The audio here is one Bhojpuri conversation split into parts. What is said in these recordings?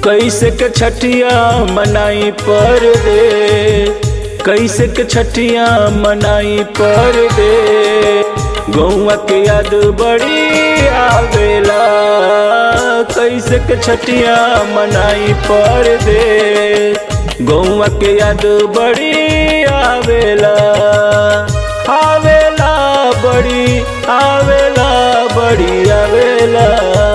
कैसे के छठिया मनाई पर दे कैसे के छठिया मनाई पर दे गौआ के याद बड़ी आवेला कैसे के छठिया मनाई पर दे गौआ के याद बड़ी आवेला आवेला बड़ी आवेला बड़ी आवेला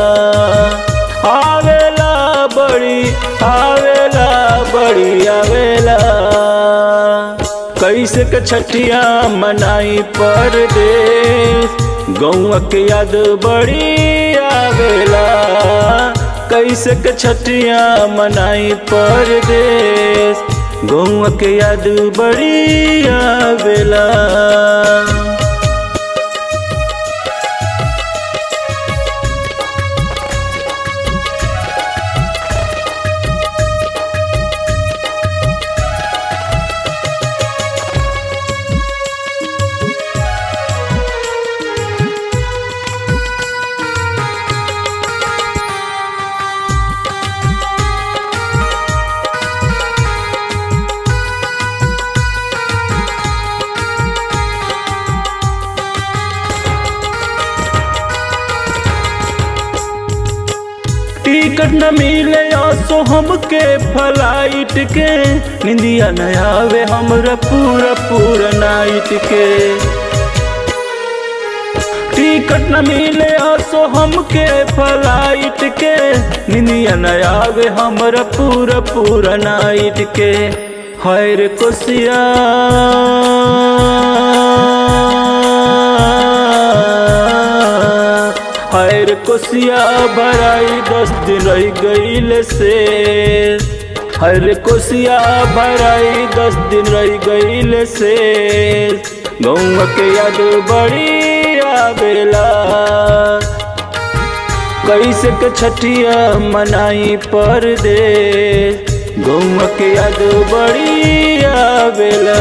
आवेला बड़ी आवेला बड़ी आवेला कैसे के छठिया मनाई पर दे गौआ के याद बड़ी आवेला कैसे के छठिया मनाई पर दे गौआ के याद बड़ी आवेला टिकट न मिले सो हमके फ्लाइट के निंदिया न आवे हमरा पूरा पूरा नाइट के टिकट न मिले सो हमके फ्लाइट के निंदिया न आवे हमरा पूरा पूरा नाइट के हैर कोसिया हैर कोसिया भराई दस दिन रह गईल से हर कोसिया भराई दस दिन रह गईल से गौवा के याद बड़ी आवेला कैसे के छठिया मनाई पर दे गौवा के याद बड़ी आवेला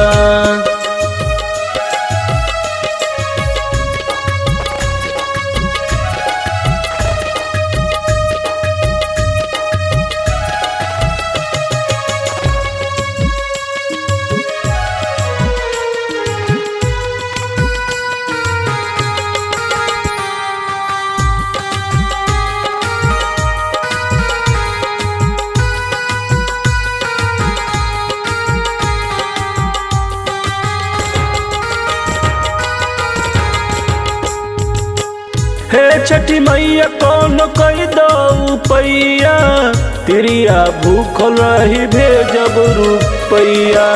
हे छठी मैया कौन कई दो पैया तिरिया भूखल रही भेजब रुपैया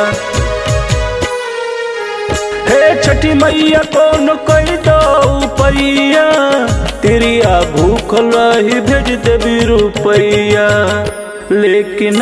हे छठी मैया कौन कई दो पैया तिरिया भूखल रही भेज देवी रुपैया लेकिन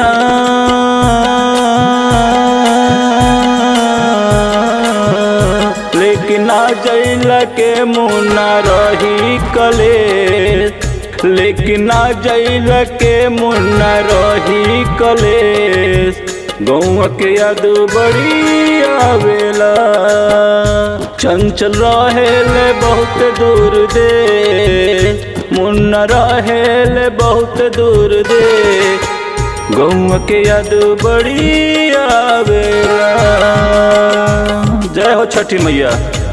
लेकिन आ जैला के मुना रही कले लेकिन आ जैला के मुना रही कले गौआ के याद बड़ी आवेला चंचल रहेले बहुत दूर दे मुन्ना रहेले बहुत दूर दे गौआ के याद बड़ी आवेला जय हो छठी मैया